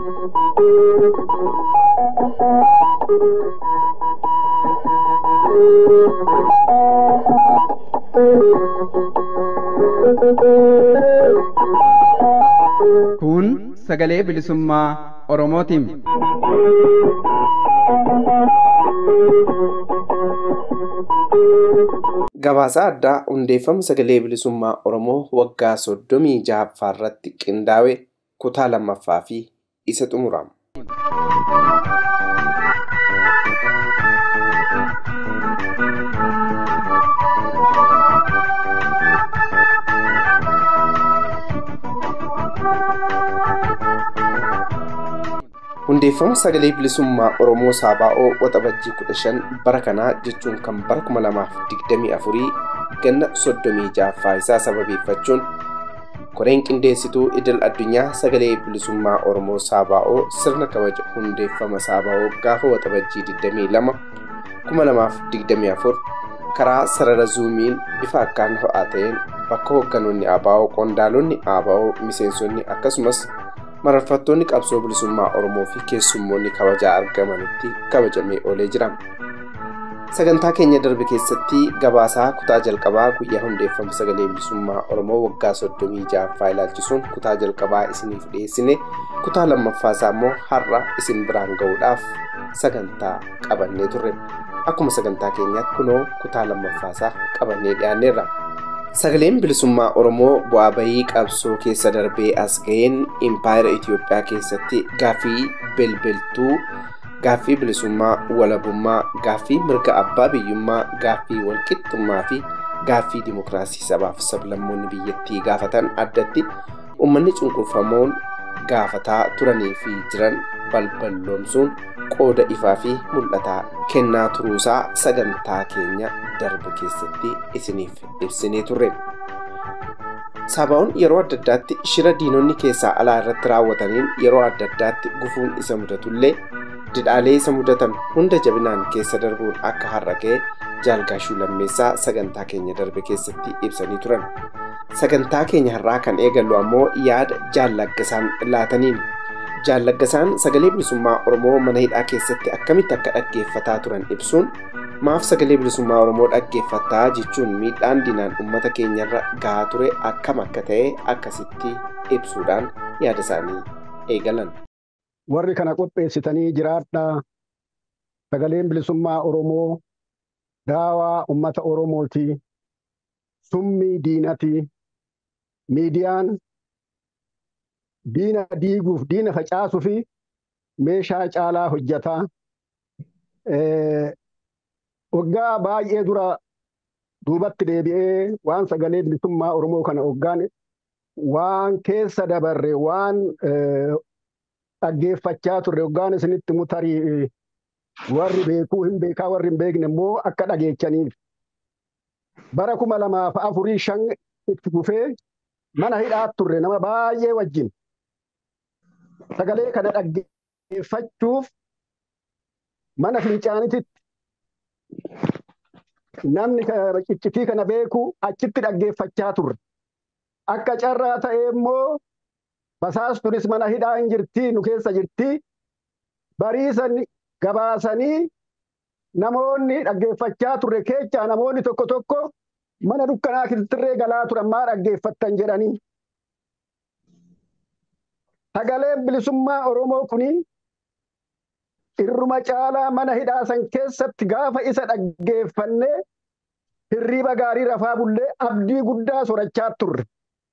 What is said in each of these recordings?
Kun sagalee bilisummaa Oromootiin. Gabaasaa addaa hundeeffama sagalee bilisummaa Oromoo waggaa soddomii ja'affaa irratti qindaa'e kutaa lammaffaa fi isa xumurama. hundeeffama sagalee bilisummaa oromoo saabaa'oo waxabajjii 15 bara kanaa jechuun kan bara 2024 ganna 36ffaa isaa sababeeffachuun koreen qindeessituu idil addunyaa sagalee bilisummaa oromoo saabaa'oo sirna kabaja hundeeffama saabaa'oo gaafa waxabajjii 22 2024 karaa sarara zuumiin bifa akkaan ho'aa ta'een bakka hoogganoonni ABO qondaalonni ABO miseensonni akkasumas mararfattoonni qabsoo bilisummaa oromoo fi keessummoonni kabajaa argamanitti kabajamee oolee jira. Sagantaa keenya darbe keessatti gabaasaa kutaa jalqabaa guyyaa hundeeffama sagalee bilisummaa oromoo waggaa soddomii ja'affaa ilaalchisuun kutaa jalqabaa isiniif dhiyeessine kutaa lammaffaa isaa immoo har'a isin biraan ga'uudhaaf sagantaa qabannee turre. Akkuma sagantaa keenyaatti kunoo kutaa lammaffaa isaa qabannee dhiyaanneerra. Sagaleen bilisummaa Oromoo bu'aa bahii qabsoo keessa darbee as ga'een impaayera Itoophiyaa keessatti gaaffii belbeltuu, gaaffii bilisummaa, walabummaa, gaaffii mirga abbaa biyyummaa, gaaffii walqixxummaa fi gaaffii dimokiraasii sabaaf sablammoonni biyyattii gaafatan addatti uummanni cunqurfamoon gaafataa turanii fi jiran balballoomsuun qooda ifaa fi mul'ataa kennaa turuusaa sagantaa keenya darbe keessatti isiniif ibsinee turre. Saabaa'oon yeroo adda addaatti shira diinonni keessaa alaa irratti raawwataniin yeroo adda addaatti gufuun isa mudatullee didhaalee isa mudatan hunda jabinaan keessa darbuun akka har'a ga'e jaalgaashuu lammeessaa sagantaa keenya darbe keessatti ibsanii turan. Sagantaa keenya har'aa kan eegallu ammoo yaada jaallaggasaan laataniin jaallaggasaan sagalee bilisummaa oromoo mana hidhaa keessatti akkamitti akka dhaggeeffataa turan ibsuun maaf sagalee bilisummaa oromoo dhaggeeffattaa jechuun miidhaan diinaan uummata keenyarra gahaa ture akkam akka ta'e akkasitti ibsuudhaan yaada isaanii eegalan. Warri kana qopheessitanii jiraadhaa sagaleen bilisummaa oromoo daawaa uummata oromooti summii diinati miidiyaan diina diiguuf diina facaasuu fi meeshaa caalaa hojjataa. Waggaa baay'ee dura duubatti deebi'ee waan sagalee bilisummaa Oromoo kana hoggaan waan keessa dabarre waan dhaggeeffachaa turre hoggaan isinitti mutarii warri beekuu hin beekaa warri hin beekne immoo akka dhageechaniif. Bara kuma lamaaf afurii shan itti fufee mana hidhaa turre nama baay'ee wajjin. sagalee kana dhaggeeffachuuf mana fincaanititti namni ciccitii kana beeku achitti dhaggeeffachaa turre. Akka carraa ta'e immoo basaastunis mana hidhaa hin jirti nu keessa jirti. Bariisan gabaasanii namoonni dhaggeeffachaa turre keechaa namoonni tokko tokko mana dukkanaa kiltirree galaa turan maa dhaggeeffattan jedhanii. Sagaleen bilisummaa Oromoo kuni irruma caalaa mana hidhaa san keessatti gaafa isa dhaggeeffannee hirriiba gaarii rafaa bullee abdii guddaa sorachaa turre.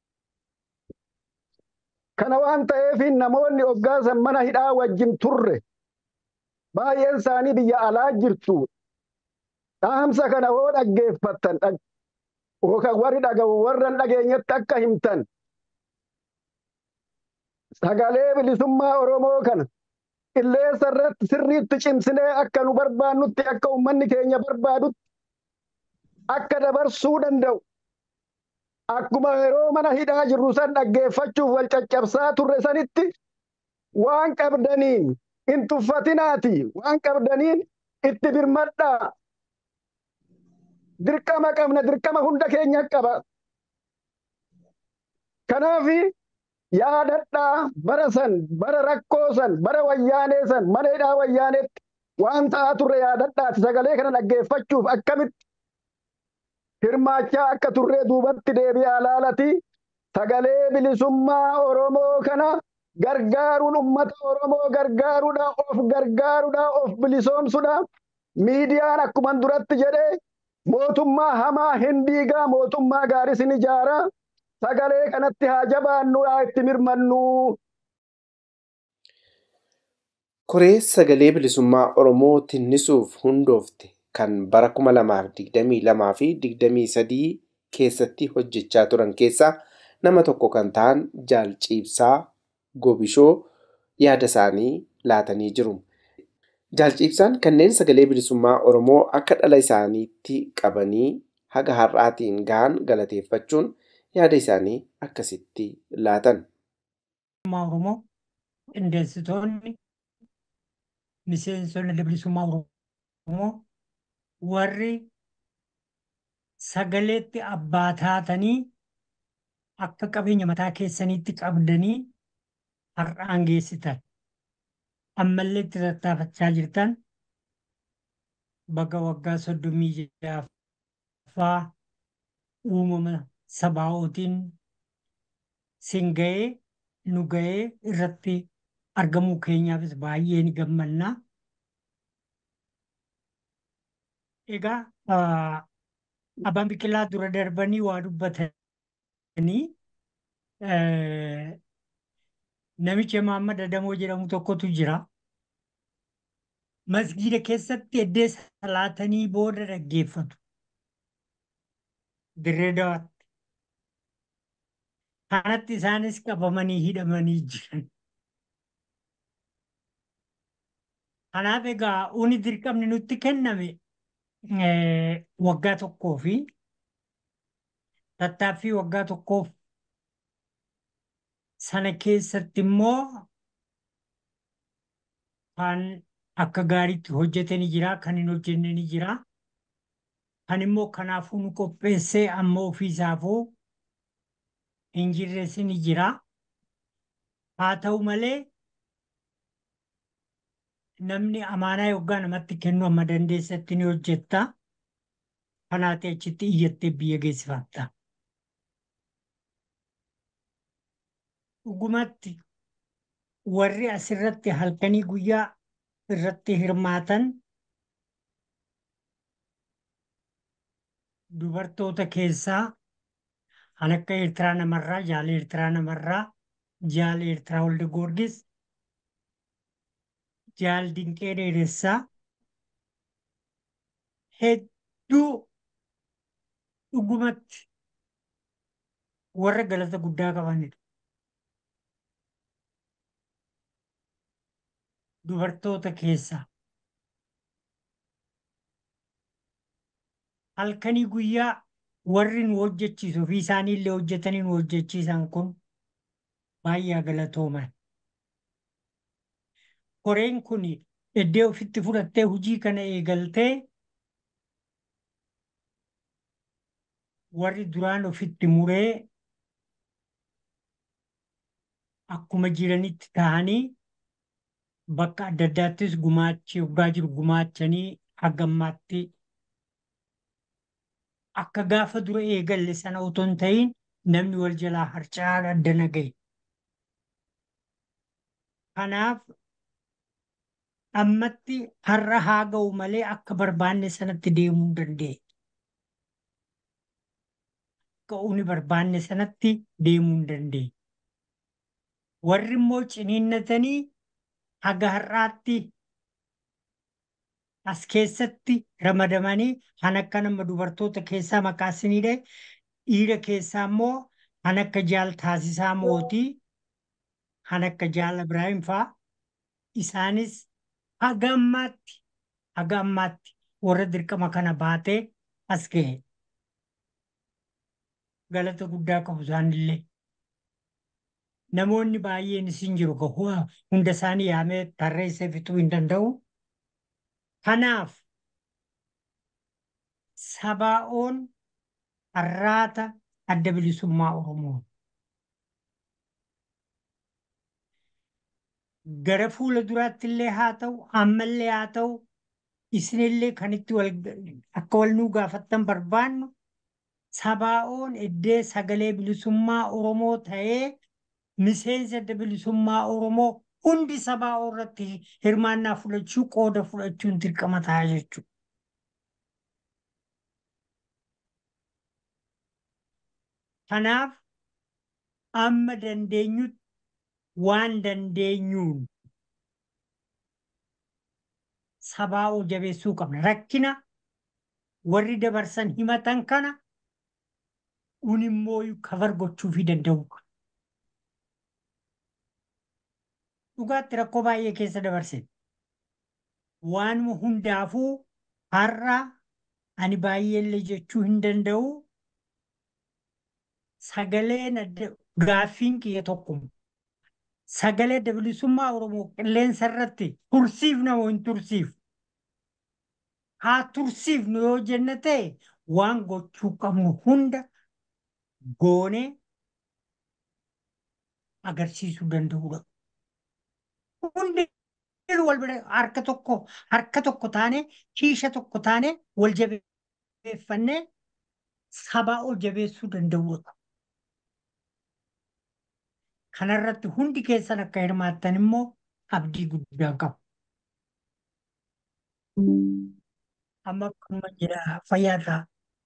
Kana waan ta'eef namoonni hoggaasan mana hidhaa wajjin turre baay'een isaanii biyya alaa jirtu. Dhaamsa kana hoo dhaggeeffattan yookaan warri dhaga'u warra dhageenyetti akka himtan. sagalee bilisummaa Oromoo kana qilleensa irratti sirriitti cimsinee akka nu barbaannutti akka uummanni keenya barbaadutti akka dabarsuu danda'u. Akkuma yeroo mana hidhaa jirru san dhaggeeffachuuf wal caccabsaa turre sanitti waan qabdaniin hin tuffatinaati waan qabdaniin itti birmadhaa. Dirqama qabna dirqama hunda keenya qaba. Kanaafi yaadadhaa bara san bara rakkoo san bara wayyaanee san mana hidhaa wayyaaneetti waan ta'aa turre yaadadhaati sagalee kana dhaggeeffachuuf akkamitti hirmaachaa akka turree duubatti deebi'aa laalati sagalee bilisummaa Oromoo kana gargaaruun ummata Oromoo gargaaruudha of gargaaruudha of bilisoomsuudha miidiyaan akkuma duratti jedhe mootummaa hamaa hin diigaa mootummaa gaarii sin ijaaraa sagalee kanatti haa jabaannu haa itti mirmannu. Koree sagalee bilisummaa Oromoo tinnisuuf hundoofte kan bara 2022 fi 23 keessatti hojjechaa turan keessaa nama tokko kan ta'an Jaal Ciibsaa Gobishoo yaada isaanii laatanii jiru. Jaal Ciibsaan kanneen sagalee bilisummaa Oromoo akka dhala isaaniitti qabanii haga har'aatiin gahan galateeffachuun yaada isaanii akkasitti laatan. Oromoo qindeessitoonni miseensonni bilisummaa Oromoo warri sagaleetti abbaa taatanii akka qabeenya mataa keessaniitti qabdanii har'aan geessitan. Ammallee itti tattaafachaa jirtan baga waggaa soddomii ja'affaa uumama sabaa'ootiin sin ga'ee nu ga'ee irratti argamuu keenyaafis baay'ee ni gammanna. Egaa abbaan biqilaa dura darbanii waa dubbatanii namicha Mahammad Adamoo jedhamu tokkotu jira. Masgiida keessatti eddee salaatanii booda dhaggeeffatu. Dirree dawaatti. Kanatti isaanis qabamanii hidhamanii jiran. Kanaaf egaa uni dirqamni nutti kenname waggaa tokkoo fi tattaaffii waggaa tokkoof sana keessatti immoo kan akka gaariitti hojjete ni jira, kan hin hojjenne ni jira. Kan immoo kanaafuu nu qopheessee amma ofiisaafuu hin jirres ni jira. Haa ta'u malee namni amaanaa yoggaa namatti kennu amma dandeessatti ni hojjetta. Kanaati achitti iyyattee biyya geessifatta. Dhugumatti warri asirratti halkanii guyyaa irratti hirmaatan dubartoota keessaa kan akka Eertiraa namarraa, jaala Eertiraa namarraa, jaala Eertiraa Walda Goorgis, jaal Dinqee Dheeressaa hedduu dhugumatti warra galata guddaa qabanidha. Dubartoota keessaa halkanii guyyaa warri nu hojjechiisu fi isaanii illee hojjetanii nu hojjechiisan kun baay'ee galatooman. Koreen kun eddee ofitti fudhattee hojii kana eegaltee warri duraan ofitti muree akkuma jiranitti ta'anii bakka adda addaattis gumaachi yoggaa jiru gumaachanii hagammaatti akka gaafa dura eegalle sana otoo hin ta'in namni wal jalaa harca'aa addana gahe. Kanaaf ammatti har'a haa ga'u malee akka barbaanne sanatti deemuu hin dandeenye. Akka uni barbaanne sanatti deemuu hin dandeenye. Warri immoo ciniinnatanii haga har'aatti as keessatti ramadamanii kan akka nama dubartoota keessaa maqaa isiniidhe dhiira keessaa immoo kan akka jaal taasisaa mootii kan akka jaal Ibraahim fa'aa isaanis haga ammaatti haga ammaatti warra dirqama kana baatee as gahe. Galata guddaa qabu isaanillee. Namoonni baay'een isin jiru hunda isaanii yaamee tarreessee fixuu hin danda'u. Kanaaf sabaa'oon har'aata adda bilisummaa Oromoo. gara fuula duraatti illee haa ta'u ammallee haa ta'u isinillee kan itti wal akka wal nuu gaafattan barbaannu sabaa'oon iddee sagalee bilisummaa Oromoo ta'ee miseensa adda bilisummaa Oromoo hundi sabaa'oo irratti hirmaannaa fudhachuu qooda fudhachuun dirqama ta'a jechuudha. Kanaaf amma dandeenyutti waan dandeenyuun sabaa'oo jabeessuu qabna. Rakkina warri dabarsan himatan kana kun immoo kafar gochuufii danda'u. Dhugaatti rakkoo baay'ee keessa dabarse. Waanuma hundaafuu har'a ani baay'eellee jechuu hin danda'u. Sagaleen gaaffiin kiyya tokkuma. Sagalee adda bilisummaa Oromoo qilleensa irratti tursiifna moo hin tursiifnu? Haa tursiifnu yoo jenne ta'e waan gochuu qabnu hunda goonee agarsiisuu danda'udha. Hundi wal bira harka tokko harka tokko taane kiisha tokko taane wal jabeeffannee sabaa ol jabeessuu danda'udha. Kanarratti hundi keessan akka hirmaattan immoo abdii guddaa qabu. Amma akkuma jedha fayyaadhaa.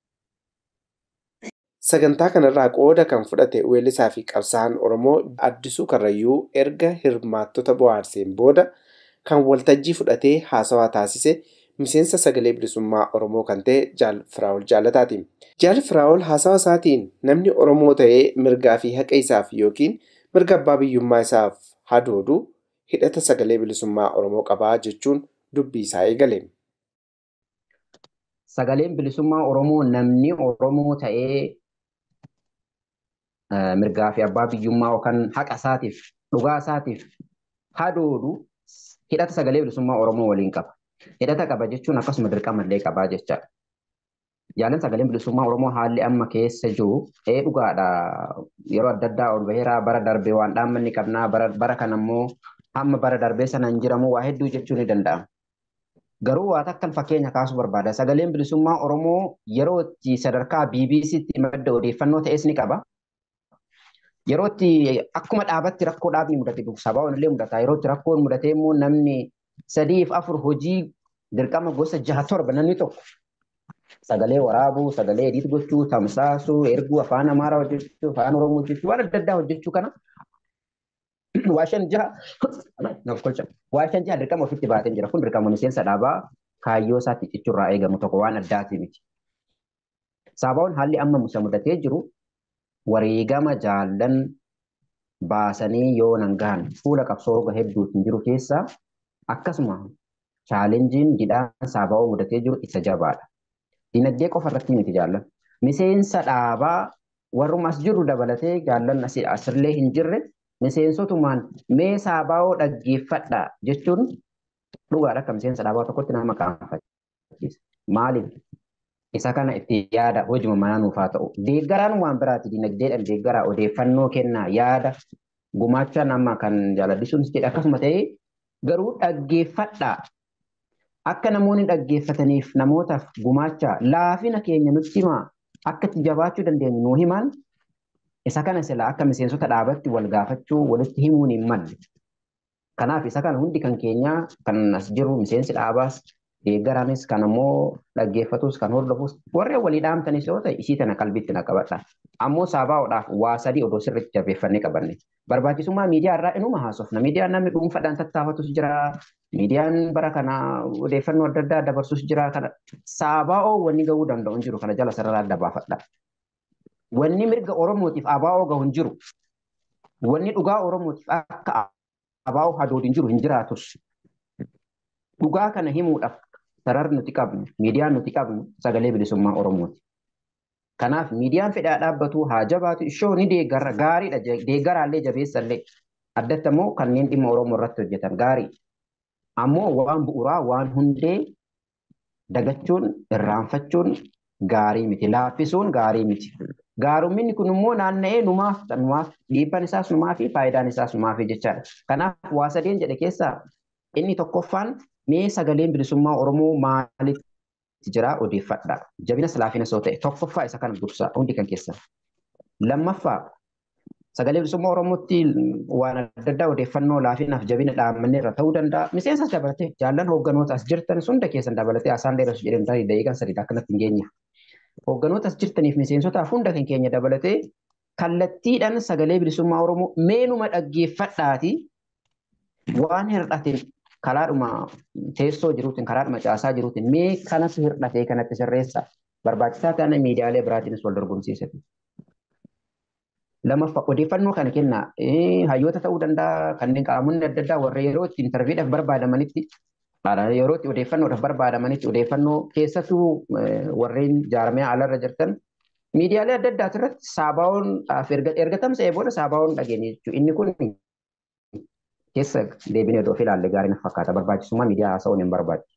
Sagantaa kanarraa qooda kan fudhate weellisaa fi qabsaa'aan Oromoo Addisuu Karrayyuu erga hirmaattota bohaarseen booda kan waltajjii fudhatee haasawaa taasise miseensa sagalee bilisummaa Oromoo kan ta'e Jaal Firaa'ol Jaalataati. Jaal Firaa'ol haasawaa isaatiin namni Oromoo ta'ee mirgaa fi haqa isaaf yookiin mirga abbaa biyyummaa isaaf hadoodu hidhata sagalee bilisummaa Oromoo qabaa jechuun dubbii isaa eegale. Sagaleen bilisummaa Oromoo namni Oromoo ta'ee mirgaa fi abbaa biyyummaa yookaan haqa isaatiif dhugaa isaatiif hadoodu hidhata sagalee bilisummaa Oromoo waliin qaba. Hidhata qaba jechuun akkasuma dirqama illee qabaa jechaadha. Jaalan sagaleen bilisummaa Oromoo haalli amma keessa jiru ee dhugaadha. Yeroo adda addaa ol baheeraa bara darbee waan dhaammanni qabnaa bara kana immoo hamma bara darbee sana hin jiramu waa hedduu jechuu ni danda'ama. Garuu waa takkan fakkeenya kaasuu barbaada. Sagaleen bilisummaa Oromoo yeroo itti sadarkaa BBC'tti madda odeeffannoo ta'es ni qaba. Yeroo itti akkuma dhaabatti rakkoo dhaabni mudate sabaa illee mudata. Yeroo itti rakkoon mudate immoo namni sadiif afur hojii dirqama gosa jaha torba namni tokko sagalee waraabuu, sagalee ediit gochuu, tamsaasuu, erguu afaan Amaaraa hojjechuu, afaan Oromoo hojjechuu, waan adda addaa hojjechuu kana waa shan jaha naaf kolcha. Waa shan jaha dirqama ofitti baatee jira. Kun dirqama miseensa dhaabaa kaayyoo isaatti cichurraa eegamu tokko waan addaati miti. Saabaawwan haalli amma musa mudatee jiru wareegama jaallan baasanii yoo nan gahan fuula qabsoo roga hedduutiin jiru keessaa akkasuma chaalenjiin jidhaan saabaawwan mudatee jiru isa jabaadha. Dinagdee qofa irratti miti jaallan. Miseensa dhaabaa warrumas jiru dabalatee jaallan asirlee hin jirre miseensotumaan mee saabaawoo dhaggeeffadha jechuun dhugaadha akka miseensa dhaabaa tokkotti nama qaanfachiisa. Maaliif? Isa kana itti yaada hojima manaa nuuf haa ta'u. Deeggaraan waan biraati dinagdeedhaan deeggaraa odeeffannoo kennaa yaada gumaachaa nama kan jaaladhisuun jedhe akkasuma ta'ee garuu dhaggeeffadhaa. Akka namoonni dhaggeeffataniif namootaaf gumaachaa laafina keenya nutti himaa akka itti jabaachuu dandeenyu nuu himaan isa kana sila akka miseensota dhaabatti wal gaafachuu walitti himuun hin malle. Kanaaf isa kana hundi kan keenyaa kan as jiru miseensi dhaabaas deeggaraanis kan ammoo dhaggeeffatus kan hordofus warreen walii dhaamtanis yoo ta'e isii tana qalbitti na qabadha. Ammoo saabaa'uudhaaf waa sadii odoo sirriitti jabeeffannee qabanne. Barbaachisummaa miidiyaa irraa inuma haasofna. Miidiyaan namni dhuunfaadhaan tattaafatus jira. Miidiyaan bara kana odeeffannoo adda addaa dabarsus jira. Kana saabaa'oo wanni gahuu danda'u hin jiru. Kana jala sarara adda baafadha. Wanni mirga Oromootiif abaa'oo gahu hin jiru. Wanni dhugaa Oromootiif akka abaa'oo hadoodi hin jiru hin jiraatus. Dhugaa kana himuudhaaf sararri nuti qabnu, miidiyaan nuti qabnu sagalee bilisummaa Oromooti. Kanaaf miidiyaan fedhaa dhaabbatu haa jabaatu ishoo ni deeggarra gaariidha deeggaraallee jabeessallee addatti ammoo kanneen dhimma Oromoo irratti hojjetan gaarii. Ammoo waan bu'uuraa waan hundee dagachuun irraanfachuun gaarii miti laaffisuun gaarii miti. Gaarumminni kun immoo naanna'ee numaaf numaaf dhiibban isaas numaa fi faayidaan isaas numaa fi jechaadha. Kanaaf waa sadeen jedhe keessaa inni tokkoffaan mee sagaleen bilisummaa Oromoo maalitti jira odeeffadha. Jabinas laafinas yoo ta'e tokkoffaa isa kana dursaa hundi kan keessaa. Lammaffaa sagalee bilisummaa Oromootti waan adda addaa odeeffannoo laafinaaf jabina dhaammanne irra ta'uu danda'a. Miseensas dabalatee jaallan hoogganoota as jirtan hunda keessan dabalatee asaan dheerasu jedheen tarii daqiiqaan sadiidha akkanatti hin geenye. Hoogganoota as jirtaniif miseensotaaf hunda kan keenya dabalatee kallattiidhaan sagalee bilisummaa Oromoo meenuma dhaggeeffadhaati waan hir'ateen karaadhuma teessoo jiruutiin karaadhuma caasaa jiruutiin mee kanatu hir'atee kanatti sirreessa barbaachisaa ta'an miidiyaalee biraatiinis wal dorgomsiisatu. Lammaffaa odeeffannoo kana kenna hayyoota ta'uu danda'a kanneen qaamonni adda addaa warra yeroo itti intarviidhaaf barbaadamanitti yeroo itti odeeffannoodhaaf barbaadamanitti odeeffannoo keessattuu warreen jaarmee alarra jirtan miidiyaalee adda addaati irratti saabaa'oon erga tamsa'ee booda saabaa'oon dhageenye jechuudha. Inni kun keessa deebinee of ilaalle gaarii na fakkaata barbaachisummaa miidiyaa haasa'uun hin barbaachisu.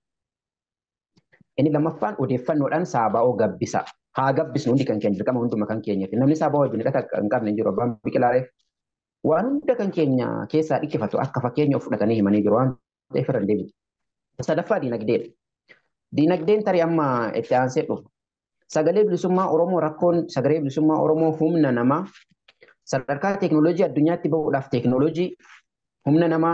Inni lammaffaan odeeffannoodhaan saabaa'oo gabbisa. Haa gabbisnu hundi kan keenya dirqama hunduma kan keenyati. Namni saabaa'oo wajjin hidhata hin qabne hin jiru abbaan biqilaareef waan hunda kan keenya keessaa dhikkifatu akka fakkeenya of fudhatanii himanii jiru waan ta'eef irra hin deebi'u. Sadaffaa diinagdeedha. Diinagdeen tarii amma itti aansee dhufu. Sagalee bilisummaa Oromoo rakkoon sagalee bilisummaa Oromoo humna namaa sadarkaa teekinooloojii addunyaatti bahuudhaaf teekinooloojii humna namaa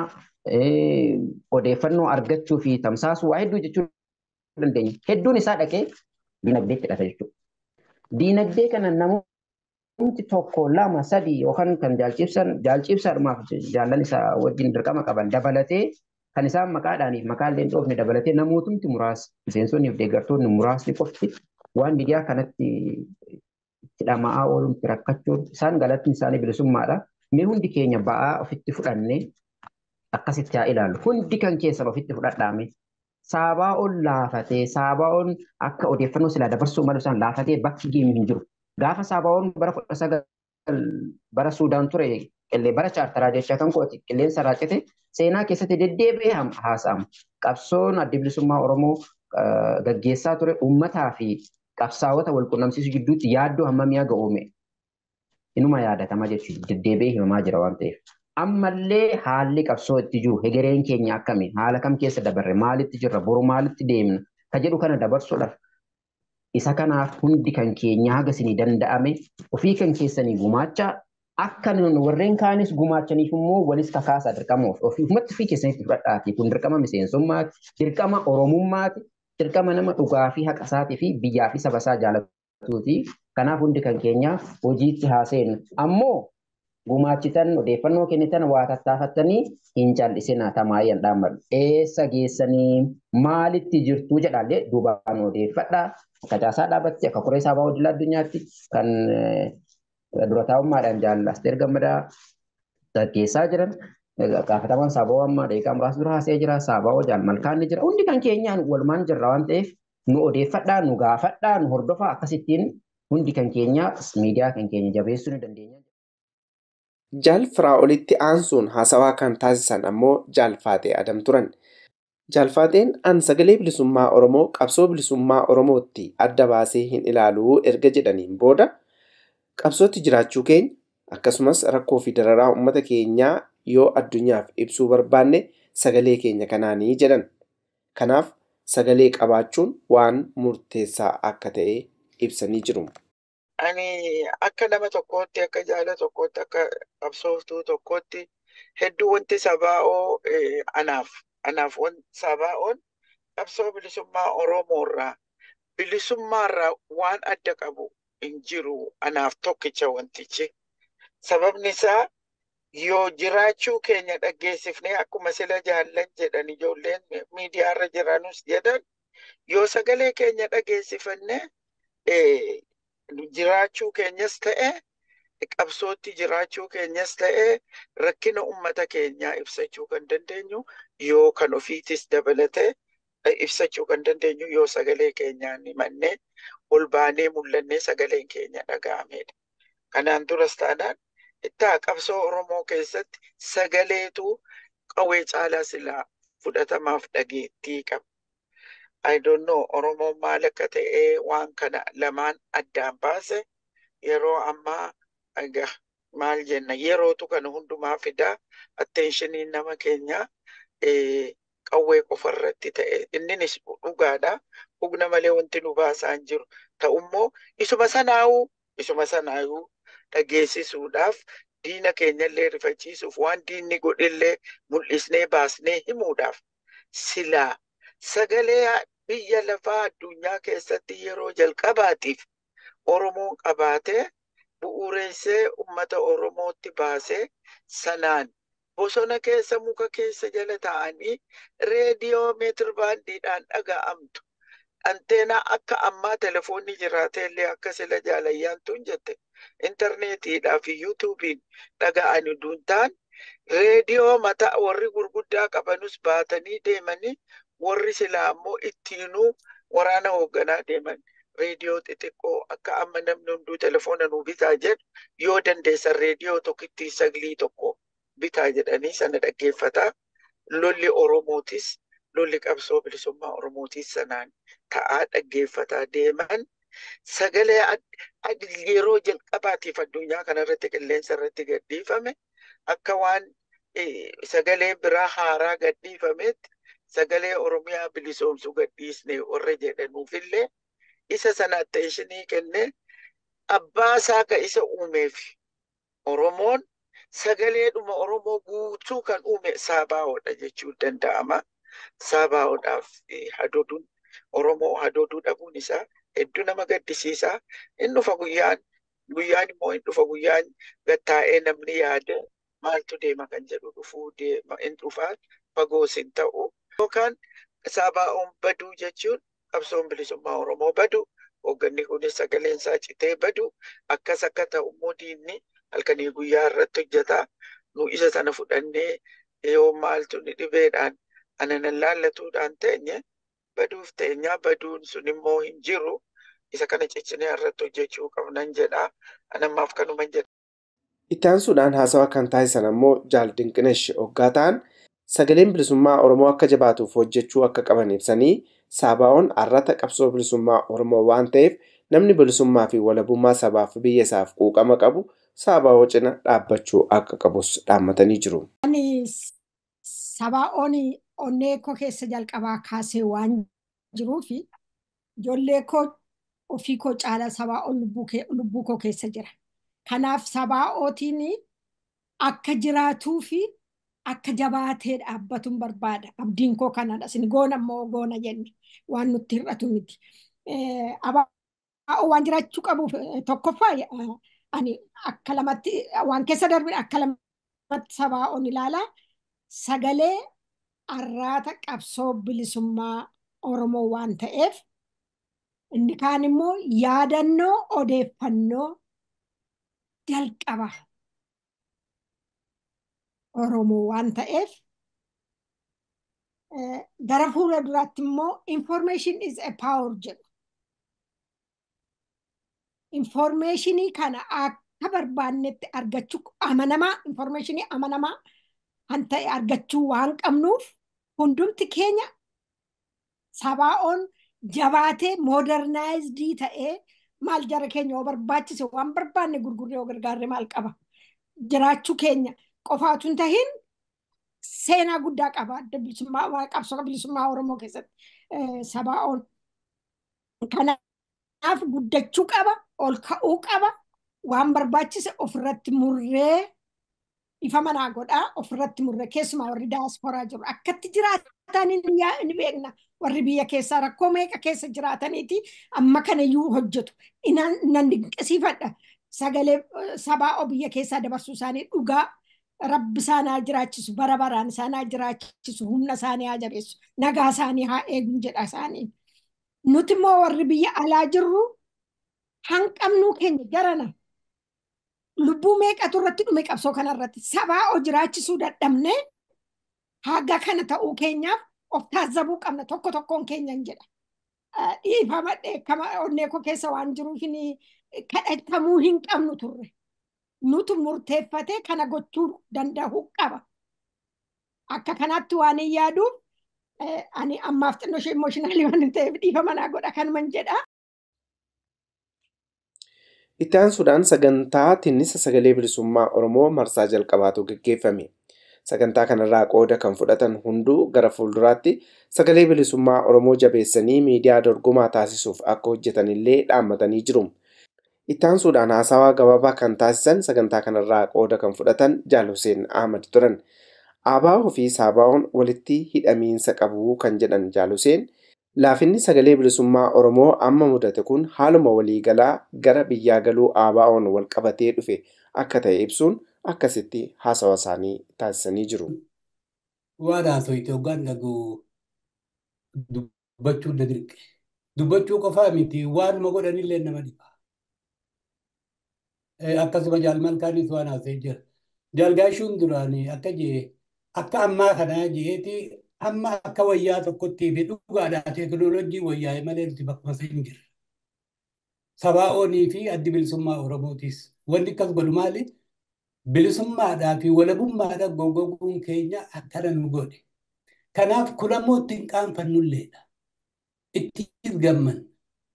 odeeffannoo argachuu fi tamsaasuu waa hedduu jechuu dandeenya. Hedduun isaa dhaqee diinagdeetti hidhata jechuudha. Diinagdee kana namoonni tokko lama sadii yookaan kan jaalchibsan jaalchibsaadhumaaf jaallan isaa wajjin dirqama qaban dabalatee kan isaan maqaadhaaniif maqaallee hin dhoofne dabalatee namootumti muraasni miseensonnii fi deeggartoonni muraasni qofti waan miidiyaa kanatti hidhamaa oolutti rakkachuun isaan galatni isaanii bilisummaadha. Mee hundi keenya ba'aa ofitti fudhannee akkasitti haa ilaallu. Hundi kan keessan ofitti fudhadhaame. Saabaa'oon laafatee Saabaa'oon akka odeeffannoo silaa dabarsuu malu isaan laafatee bakki geemu hin jiru. Gaafa Saabaa'oon bara kudha sagal bara Suudaan ture qillee bara chaartaraa jecha kan kooti qilleensa raacite seenaa keessatti deddeebi'ee haasa'ama. Qabsoon adda bilisummaa Oromoo gaggeessaa ture uummataa fi qabsaa'ota wal qunnamsiisuu gidduutti yaaddoo hammamii haga uume. Inuma yaadatama jechuudha deddeebi'ee himamaa jira waan ta'eef. Ammallee haalli qabsoo itti jiru hegereen keenya akkami haala kam keessa dabarre maalitti jirra boru maalitti deemna ka jedhu kana dabarsuudhaaf isa kanaaf hundi kan keenya haga isinii danda'ame ofii kan keessanii gumaacha akka warreen kaanis gumaachaniif immoo walis kakaasaa dirqama ofiifumatti ofii keessanitti fudhadhaati kun dirqama miseensummaati dirqama oromummaati dirqama nama dhugaa fi haqa isaatii fi biyyaa fi saba isaa jaalatuuti kanaaf hundi kan keenya hojiitti haaseenu ammoo gumaachitan odeeffannoo kennitan waa tattaafattanii hin cal'isinaa tamaayyan dhaammadhu. Eessa geessanii maalitti jirtuu jedhaallee duubaan odeeffadhaa. Akka caasaa dhaabatti akka koree saabaa odila addunyaatti kan dura taa'ummaadhaan jaallasteer gammadaa gaggeessaa jiran. Gaafatamaan saabaa ammaa daqiiqaa muraasa dura haasee jira. Saabaa hojaan malkaan ni jira. Hundi kan keenyaan walumaan jirra waan ta'eef nu odeeffadhaa, nu gaafadhaa, nu hordofaa akkasittiin hundi kan keenya miidiyaa kan keenya jabeessuu ni dandeenya. Jaal Firaa'olitti aansuun haasawaa kan taasisan ammoo Jaalfaatee Adam turan. Jaalfaateen an sagalee bilisummaa Oromoo qabsoo bilisummaa Oromootti adda baasee hin ilaaluu erga jedhaniin booda qabsootti jiraachuu keenya akkasumas rakkoo fi dararaa uummata keenyaa yoo addunyaaf ibsuu barbaanne sagalee keenya kanaanii jedhan. Kanaaf sagalee qabaachuun waan murteessaa akka ta'e ibsanii jiru. ani akka nama tokkootti akka jaala tokkootti akka qabsooftuu tokkootti hedduu wanti sabaa'oo anaaf anaaf sabaa'oon qabsoo bilisummaa oromoorraa bilisummaarraa waan adda qabu hin jiru anaaf tokkicha wantichi sababni isaa yoo jiraachuu keenya dhaggeessifnee akkuma sila jaallan jedhan ijoolleen miidiyaarra jiranus jedhan yoo sagalee keenya dhageessifanne jiraachuu keenyas ta'e qabsootti jiraachuu keenyas ta'e rakkina ummata keenyaa ibsachuu kan dandeenyu yoo kan ofiitis dabalate ibsachuu kan dandeenyu yoo sagalee keenyaan himannee ol baanee mul'annee sagaleen keenya dhaga'amedha. Kanaan duras taanaan ittaa qabsoo Oromoo keessatti sagaleetu qawwee caalaa silaa fudhatamaaf dhageettii qaba. I don't know Oromoon maal akka ta'e waan kana lamaan addaan baase yeroo ammaa egaa maal jenna yerootu kana hundumaa fidaa atteenshiniin nama keenyaa eh, qawwee qofa irratti ta'e inninis dhugaadha hugna malee wanti nu baasaa hin jiru ta'ummoo isuma sanaa'uu isuma sanaa'uu dhageessisuudhaaf diina keenyallee rifachiisuuf waan diinni godhillee mul'isnee baasnee himuudhaaf silaa sagalee biyya lafaa addunyaa keessatti yeroo jalqabaatiif Oromoon qabaatee bu'uureessee uummata Oromootti baasee sanaan bosona keessa muka keessa jala taa'anii reediyoo meetir baandiidhaan dhaga'amtu. Anteenaa akka ammaa telefoonni jiraatee illee akka sila jaalayyaantuun jette intarneetiidhaa fi yuutuubiin dhaga'anii duuntaan reediyoo mataa warri gurguddaa qabanus baatanii deemanii warri silaa ammoo ittiinuu waraana hoogganaa deeman reediyoo xixiqqoo akka amma namni hunduu telefoona nuu bitaa jedhu yoo dandeessan reediyoo tokkittii saglii tokko bitaa jedhanii sana dhaggeeffataa lolli oromootis lolli qabsoo bilisummaa oromootis sanaan ta'aa dhaggeeffataa deeman sagalee yeroo jalqabaatiif addunyaa kanarratti qilleensa irratti gadhiifame akka waan sagalee biraa haaraa gadhiifametti sagalee oromiyaa bilisoomsu gadhiisne warra jedhanuufillee isa sana atteeshinii kenne abbaa isaa ka isa uumeef oromoon sagaleedhuma oromoo guutuu kan uume saabaa'oodha jechuu danda'ama saabaa'oodhaaf hadoduun oromoo hadoduu dhabuun isaa hedduu nama gaddisiisaa hin dhufa guyyaan guyyaan immoo hin dhufa guyyaan gattaa'ee namni yaade maaltu deema kan jedhu dhufuu deema hin dhufaa fagoos hin ta'u yookaan saabaa'oon baduu jechuun qabsoon bilisummaa oromoo badu hoogganni kunis sagaleen isaa citee badu akkas akka ta'u immoo diinni halkanii guyyaa irratti hojjetaa nu isa sana fudhannee yoo maaltu ni dhibeedhaan ananan laallatuudhaan teenye baduuf teenyaa baduun sun immoo hin jiru isa kana ciccinee irratti hojjechuu qabnan jedha anammaaf kanuman jedha. Itti aansuudhaan haasawa kan taasisan ammoo Jaal Dinqinesh hoggaa ta'an sagaleen bilisummaa Oromoo akka jabaatuuf hojjechuu akka qaban ibsanii saabaa'oon arrata qabsoo bilisummaa Oromoo waan ta'eef namni bilisummaa fi walabummaa sabaaf biyya isaaf quuqama qabu saabaa'oo cina dhaabbachuu akka qabus dhaammatanii jiru. Sabaa'oon onnee koo keessa jalqabaa kaasee waan jiruuf ijoollee koo ofii koo caala sabaa'oon lubbuu koo keessa jira. Kanaaf sabaa'ootiin akka jiraatuu fi akka jabaatee dhaabbatuun barbaada. Abdiin koo kanadha. Isin goona immoo goona jenne waan nutti hir'atu miti. Abaa'oo waan jiraachuu qabuuf tokkoffaa ani akka lamatti waan keessa darbine akka lamatti sabaa'oon ilaalaa sagalee arraata qabsoo bilisummaa Oromoo waan ta'eef inni kaan immoo yaadannoo odeeffannoo jalqaba Oromoo waan ta'eef gara fuula duraatti immoo information is a power jedhu. Informationii kana akka barbaannetti argachuu amanamaa informationii amanamaa kan ta'e argachuu waan qabnuuf hundumti keenya sabaa'oon jabaatee moodernaayizidii ta'ee maal jara keenya yoo barbaachise waan barbaanne gurgurree yoo gargaarre maal qaba. Jiraachuu keenya qofaatu hin tahin seenaa guddaa qaba adda bilisummaa qabsoo bilisummaa Oromoo keessatti sabaa'oon. Kanaaf guddachuu qaba, ol ka'uu qaba, waan barbaachise ofirratti murree ifa manaa godhaa ofirratti murree keessumaa warri daasporaa jiru akkatti jiraatan ni beekna warri biyya keessaa rakkoo meeqa keessa jiraataniiti amma kanayyuu hojjetu nan dinqisiifadha sagalee sabaa'oo biyya keessaa dabarsuu isaanii dhugaa rabbi isaanii haa jiraachisu bara baraan isaanii haa jiraachisu humna isaanii haa jabeessu nagaa isaanii haa eegun jedha isaanii nuti immoo warri biyya alaa jirru hanqabnuu keenya garana lubbuu meeqatu irratti dhume qabsoo kanarratti sabaa'oo jiraachisuu dadhabne haga kana ta'uu keenyaaf of taazzabuu qabna tokko tokkoon keenya jedha. Dhiifama dheekkama onnee koo keessa waan jiruuf kadhatamuu hin qabnu turre. Nutu murteeffatee kana gochuu danda'uu qaba. Akka kanaatti waan hin yaaduuf ani ammaaf xinnoo ishee imooshinaali waan ta'eef dhiifama naa godha kanuman jedha. Itti aansuudhaan sagantaa tinnisa sagalee bilisummaa Oromoo marsaa jalqabaatu gaggeeffame. Sagantaa kanarraa qooda kan fudhatan hunduu gara fuulduraatti sagalee bilisummaa Oromoo jabeessanii miidiyaa dorgomaa taasisuuf akka hojjetanillee dhaammatanii jiru. Itti aansuudhaan haasawaa gabaabaa kan taasisan sagantaa kanarraa qooda kan fudhatan Jaal Hussein Ahmad turan. Aabaa fi Saabaa'oon walitti hidhamiinsa qabu kan jedhan Jaal Hussein laafinni sagalee bilisummaa Oromoo amma mudate kun haaluma waliigalaa gara biyyaa galuu Aabaa'oon wal qabatee dhufe akka ta'e ibsuun akkasitti haasawa isaanii taasisanii jiru. Waan haasawite hoggaan dhaguu dubbachuu dirqe. Dubbachuu qofaa miti waanuma godhanillee nama dhiba. Akkasuma jaalmalkaanis waan haasa'ee jira. Jaalgaashuun duraanii akka jee akka ammaa kanaa jeeti amma akka wayyaa tokkotti fi dhugaadhaa teekinooloojii wayyaa'e malee nuti bakkuma hin jirre. Sabaa'oonii fi addi bilisummaa Oromootis wanti akkas godhu maali? Bilisummaadhaa fi walabummaadhaa goggoguun keenya akkana nu godhe. Kanaaf kun ammoo ittiin qaanfannulleedha. Ittiin gamman.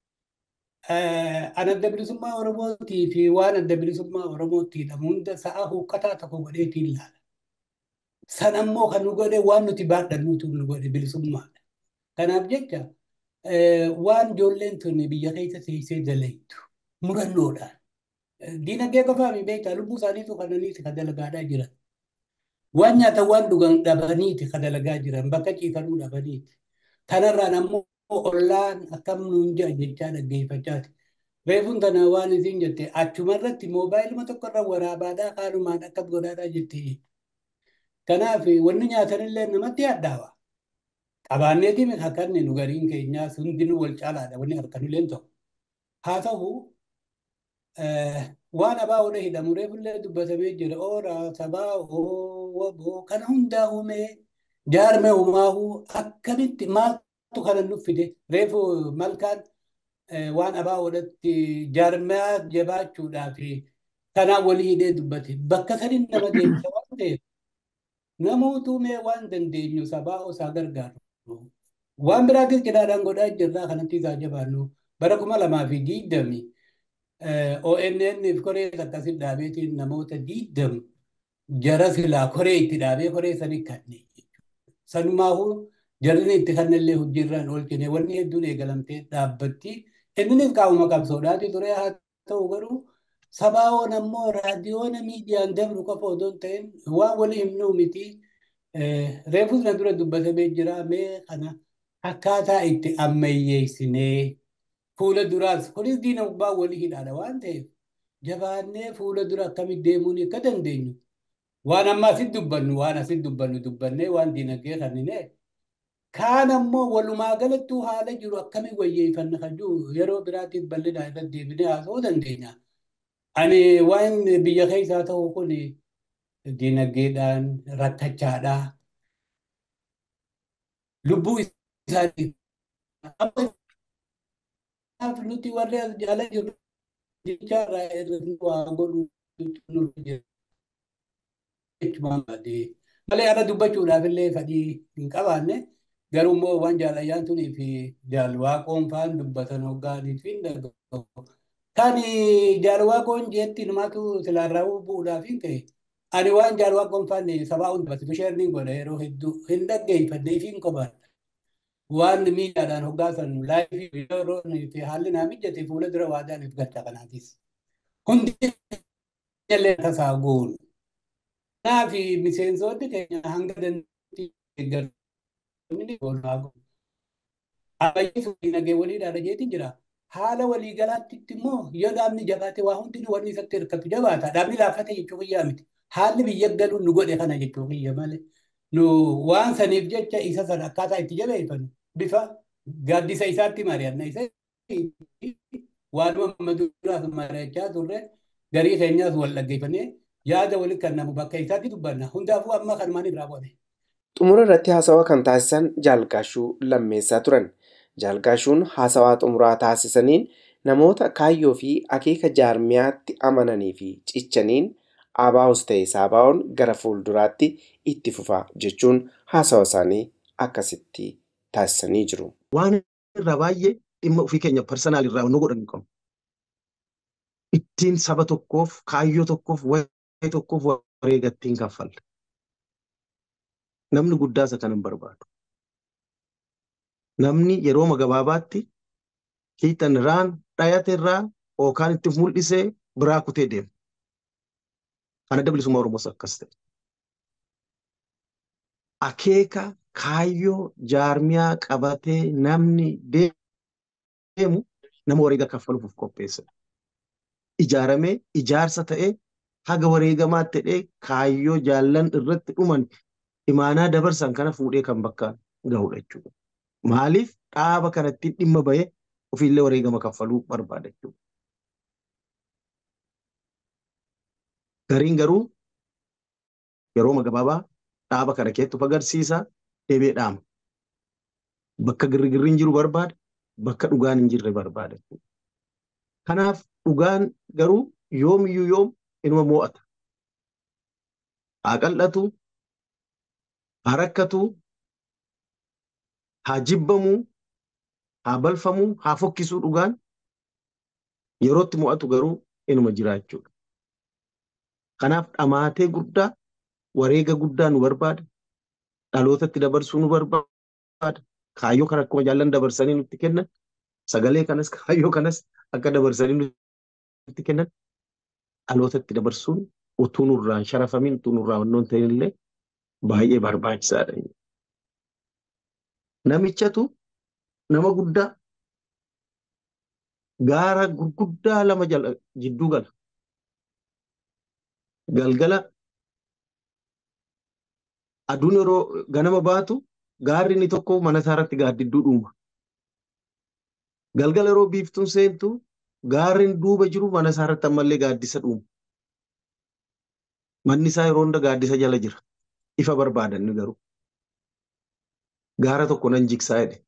An adda bilisummaa Oromootii fi waan adda bilisummaa Oromootiidha hunda sa'a huuqqataa tokko godheetiin ilaala. San ammoo kan nu godhe waan nuti baadhannuutu nu godhe bilisummaadha. Kanaaf jecha waan ijoolleen tun biyya keessa teessee dalaytu murannoodhaan. Diinagdee qofaa mi beektaa lubbuu isaaniitu kananiiti kan dalagaadhaa jiran. Waan nyaatan waan dhugan dhabaniiti kan dalagaa jiran bakka ciifanuu dhabaniiti. Kanarraan ammoo ollaan akkam nuun jira jechaa dhaggeeffachaati. Reefuun tana waan isin jette achumarratti moobaayiluma tokkorra waraabaadhaa haalumaan akkas godhaadhaa jettee. Kanaaf wanni nyaatanillee namatti yaaddawa. Qabaanneetiin akkanni nu gariin keenyaas hundinuu wal caalaadha wanni harkanillee ta'u. Haa ta'u waan abaa olee hidhamu reefullee dubbatamee jira ooraa sabaa ooo kana hundaa uumee jaarmee uumaahu akkamitti maaltu kana nuffide reefu malkaan waan abaa oolatti jaarmaa jabaachuudhaa fi kanaan walii hidhee dubbate bakka saniin nama deemsa waan ta'eef namootu mee waan dandeenyu sabaa osaa gargaaru. Waan biraatis cidhaadhaan godhaa jirraa kanatti isaa jabaannu bara kuma lamaa fi diidami ONN fi koree akkasitti dhaabeetiin namoota diidam jara silaa koree itti dhaabee koree sanii kanneen sanumaafuu jarri itti kannellee hojiirraan oolchine wanni hedduun eegalamtee dhaabbatti inninis qaamuma qabsoodhaati ture haa ta'u garuu sabaa'oon ammoo raadiyoona miidiyaan dabru qofa odoo hin ta'in waan walii himnuu miti reefus na dura dubbatamee jira mee kana akkaataa itti ammayyeessinee fuula duraas kunis diina gubbaa walii hidhaadha waan ta'eef jabaannee fuula dura akkamitti deemuun akka dandeenyu waan amma asitti dubbannu waan asitti dubbannu dubbannee waan diinagdee kannine kaan ammoo walumaa galattuu haala jiru akkamiin wayyeeffanna kan jiru yeroo biraatiif bal'inaa irratti deebinee haasa'uu dandeenya. Ani waan biyya keessaa ta'u kun diinagdeedhaan rakkachaadhaa. Lubbuu isaanii nuti warri as jala jiru jechaarraa irratti waa godhu malee ana dubbachuudhaaf illee fedhii hin qabaanne garuu immoo waan jaalayyaan tunii fi jaalwaaqoon faan dubbatan hoggaaniif hin dhagahu. Kan jaalwaaqoon jeetti namaatu silaarraa bu'uudhaaf hin ta'e. Ani waan jaalwaaqoon faan sabaa hundumatti bishaan godha yeroo hedduu hin dhaggeeffanne fi hin qobaadha. waan miidhaadhaan hoggaasan laayifii yeroo fi haalli naa mijate fuula dura waadaaniif gacha kanaatis. Hundi illee tasaa goonu. Kanaaf miseensonni keenya hanga dandeettii eeggatanii goonaa goonu. Ammayyeessu dinagdee waliidhaan jeetiin jira. Haala waliigalaatti immoo yoo dhaabni jabaate waa hundi wanni isatti hirkatu jabaata. Dhaabni laaffate jechuu kiyyaa miti. Haalli biyya galuun nu godhe kana jechuu kiyya malee. Nu waan saniif jecha isa sana akkaataa itti jabeeffannu. bifa gaaddisa isaatti mari'anna isa waanuma maduraaf mari'achaa turre garii keenyaas wal dhaggeeffannee yaada walitti kennamu bakka isaatti dubbanna hundaafuu amma kan maaliif raawwate. Xumura irratti haasawaa kan taasisan jaalgaashuu lammeessaa turan. Jaalgaashuun haasawaa xumuraa taasisaniin namoota kaayyoo fi akeeka jaarmiyaatti amananii fi cichaniin abaa'us ta'e saabaa'oon gara fuulduraatti itti fufa jechuun haasawa isaanii akkasitti taasisanii jiru. Waan irraa baay'ee dhimma ofii keenya parsanaalii irraa nu godhan qabu. ittiin saba tokkoof kaayyoo tokkoof waa'ee tokkoof wareega ittiin kaffalle. Namni guddaa isa kan hin barbaadu. Namni yeroo gabaabaatti hiixan irraan dhayate irraa yookaan itti mul'isee biraa kutee deema. Kan adda bilisummaa Oromoos akkas ta'e. Akeeka kaayyoo jaarmiyaa qabatee namni deemu nama wareega kaffaluuf qopheessa. Ijaaramee ijaarsa ta'ee haga wareegamaatti ta'ee kaayyoo jaallan irratti dhuman imaanaa dabarsan kana fuudhee kan bakka gahudha jechuudha. Maaliif dhaaba kanatti dhimma bahee ofiillee wareegama kaffaluu barbaada jechuudha. Gariin garuu yeroo gabaabaa dhaaba kana keessatti of agarsiisa deebee dhaama. Bakka girrigirri hin jiru barbaada, bakka dhugaan hin jirre barbaada. Kanaaf dhugaan garuu yoomiyyuu yoom inuma mo'ata. Haa qal'atu, haa rakkatu, haa jibbamu, haa balfamu, haa fokkisuu dhugaan yerootti mo'atu garuu inuma jira jechuudha. Kanaaf dhamaatee guddaa wareega guddaa nu barbaada. Dhalootatti dabarsuu nu barbaada. Kaayyoo kana akkuma jaallan dabarsanii nutti kennan. Sagalee kanas kaayyoo kanas akka dabarsanii nutti kennan. Dhalootatti dabarsuun utuu nurraan sharafamin utuu nurraa wannoon ta'in illee baay'ee barbaachisaadha. Namichatu nama guddaa gaara gurguddaa lama jala jidduu gala. Galgala aduun yeroo ganama baatu gaarri inni tokko mana isaa irratti gaaddidduu dhuuma. Galgala yeroo biiftuun seentu gaarri duuba jiru mana isaa irratti ammallee gaaddisa dhuuma. Manni isaa yeroo hunda gaaddisa jala jira. Ifa barbaadan garuu. Gaara tokko nan jigsaa jedhe.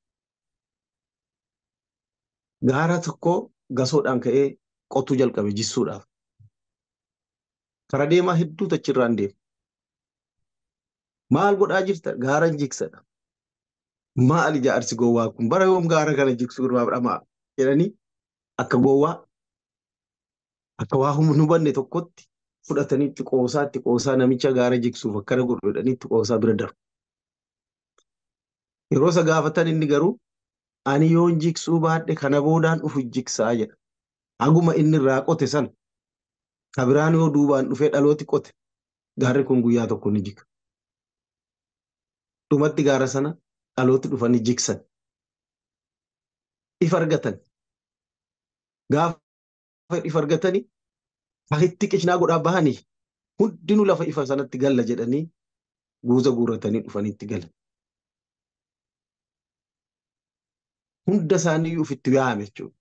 Gaara tokko gasoodhaan ka'ee qotuu jalqabe jissuudhaaf. Kara deemaa hedduutu achirraan deema. Maal godhaa jirta? Gaara jigsadha. Maal ijaarsi gowwaa kun? Bara yoom gaara kana jigsuu irraa dhamaa jedhanii akka gowwaa akka waa hin hubanne tokkotti fudhatanii itti qoosaa itti qoosaa namicha gaara jigsuuf akkana godhu jedhanii itti qoosaa bira darbu. Yeroo isa gaafatan inni garuu ani yoon jigsuu baadhe kana boodaan dhufu jigsaa jedha. Haguma inni irraa qote sana ka biraan yoo duubaan dhufee dhalooti qote gaarri kun guyyaa tokko ni jiga. Dhumatti gaara sana dhalooti dhufanii jigsan. Ifa argatan. Gaafa ifa argatanii itti qishnaa godhaa bahanii hundinuu lafa ifa sanatti galla jedhanii guuza guurratanii dhufanii itti galan. Hunda isaanii ofitti yaa'ame jechuudha.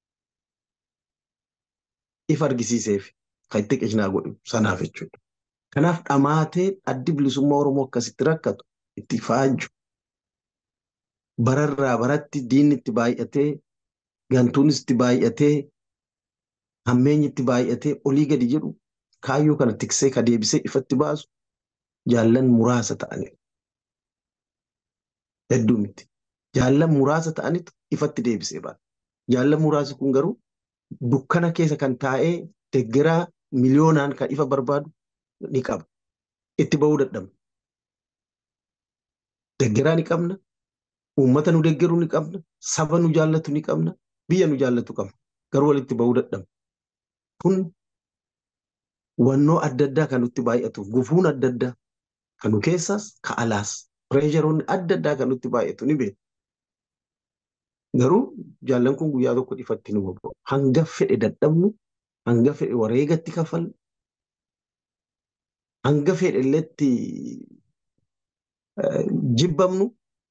Ifa argisiiseef kan itti qishnaa godhu sanaaf jechuudha. Kanaaf dhamaatee addi bilisummaa Oromoo akkasitti rakkatu itti faaju. Bararraa baratti diinni itti baay'atee gantuunis itti baay'atee hammeenyi itti baay'atee olii gadi jedhu kaayyoo kana tiksee ka deebisee ifatti baasu jaallan muraasa ta'anii. Hedduu miti. Jaallan muraasa ta'anitu ifatti deebisee baasa. Jaallan muraasi kun garuu dukkana keessa kan taa'ee deggeraa miliyoonaan kan ifa barbaadu ni qaba. Itti bahuu dadhabna. Deggeraa ni qabna. Uummata nu deggeruu ni qabna. Saba nu jaallatu ni qabna. Biyya nu jaallatu qabna. Garuu walitti bahuu dadhabna. Kun wannoo adda addaa kan nutti baay'atuuf gufuun adda addaa kan nu keessaas ka alaas pireesharoonni adda addaa kan nutti baay'atu ni beeku. Garuu jaallan kun guyyaa tokko ifatti nu bobba'u. Hanga fedhe dadhabnu, hanga fedhe wareegatti kafallu, hanga fedhe illetti jibbamnu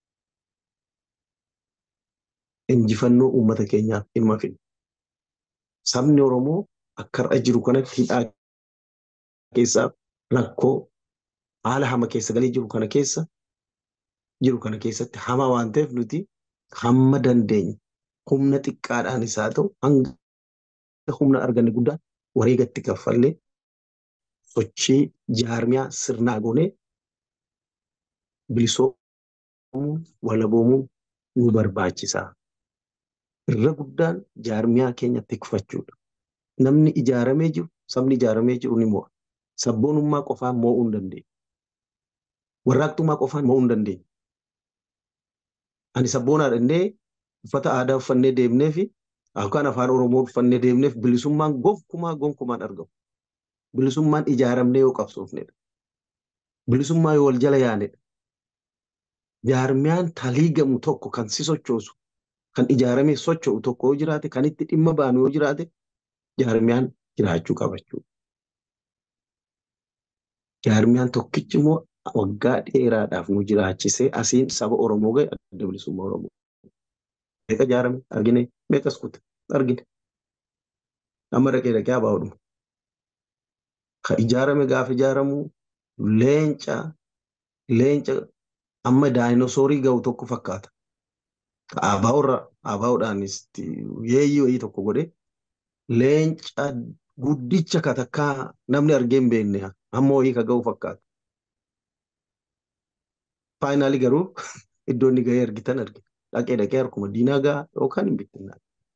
injifannoo uummata keenyaaf dhimma fidna. Sabni Oromoo akka har'a jiru kanatti hidhaa keessaa rakkoo haala hama keessa galee jiru kana keessa jiru kana keessatti hama waan ta'eef nuti hamma dandeenye humna xiqqaadhaan isaa ta'u hanga humna arganne guddaa wareegatti kaffallee sochii jaarmiyaa sirnaa goonee bilisoomuu walaboomuu nu barbaachisaa. Irra guddaan jaarmiyaa keenya tikfachuudha. namni ijaaramee jiru sabni ijaaramee jiru ni mo'a. Sabboonummaa qofaan mo'uu hin dandeenye. Warraaqtummaa qofaan mo'uu hin dandeenye. Ani sabboonaadha innee uffata aadaa uffannee deemnee fi yookaan afaan Oromoo uffannee deemneef bilisummaan gonkumaa gonkumaan argamu. Bilisummaan ijaaramnee yoo qabsoofnedha. Bilisummaa yoo wal jala yaanedha. Jaarmiyaan taliigamu tokko kan si sochoosu kan ijaaramee socho'u tokko yoo jiraate kan itti dhimma baanu yoo jiraate jaarmiyaan jiraachuu qabachuu. Jaarmiyaan tokkichi immoo waggaa dheeraadhaaf nu jiraachisee asiin saba Oromoo ga'e adda bilisummaa Oromoo. Meeqa ijaarame argine meeqas kute argine. Amma dhaqee dhaqee abaa'uudhuma. Kan ijaarame gaafa ijaaramu leenca leenca amma daayinosoorii ga'u tokko fakkaata. Abaa'urra abaa'uudhaanis yeeyyii wayii tokko godhee leenca guddicha katakkaa namni argee hin beekne amma wayii ka ga'u fakkaata. Faayinaalii garuu iddoo inni ga'ee argitan argina. Dhaqee dhaqee harkuma diinaa ga'a yookaan hin bittinnaa.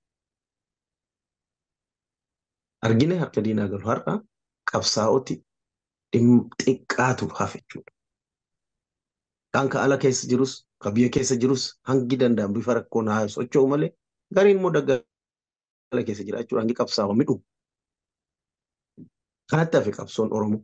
Argine harka diinaa galu har'a qabsaa'oti xiqqaatu hafe jechuudha. Kan ka ala keessa jirus ka biyya keessa jirus hangi danda'an bifa rakkoon haa socho'u malee gariin immoo daggala keessa jira jechuudha hangi qabsaa'u midhu. Kanatti hafe qabsoon Oromoo.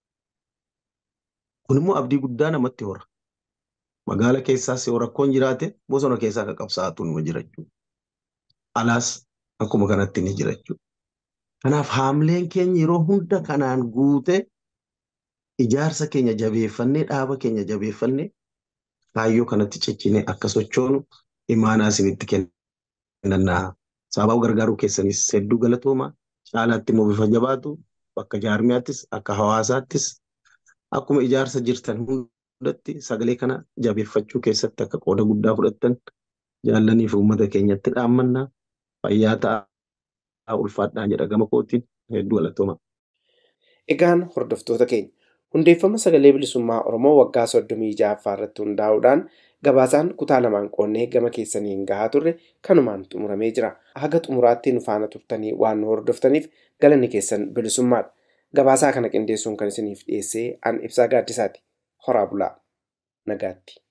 Kun immoo abdii guddaa namatti hora. Magaala keessaas yoo rakkoon jiraate bosona keessaa akka qabsaa'atu nima jira jechuudha. Alaas akkuma kanatti ni jira jechuudha. Kanaaf haamleen keenya yeroo hunda kanaan guute ijaarsa keenya jabeeffannee dhaaba keenya jabeeffannee kaayyoo kanatti ciccinee akka sochoonu imaanaa isinitti kennannaa. Sababa gargaaruu keessanis hedduu galatooma. Caalaatti immoo bifa jabaatu bakka jaarmiyaattis akka hawaasaattis akkuma ijaarsa jirtan hundatti sagalee kana jabeeffachuu keessatti akka qooda guddaa fudhattan jaallanii fi uummata keenyatti dhaammannaa fayyaa ta'a. ulfaadhaa jedha gama kootiin hedduu galatooma. Egaan hordoftoota keenya hundeeffama sagalee bilisummaa Oromoo waggaa soddomii ja'affaa irratti hundaa'uudhaan gabaasaan kutaa lamaan qoonnee gama keessaniin gahaa turre kanumaan xumuramee jira. Haga xumuraatti nu faana turtanii waan nu hordoftaniif galanni keessan bilisummaadha. Gabaasaa kana qindeessuun kan isiniif dhiyeessee an ibsaa gaaddisaati. Horaa bulaa. Nagaatti.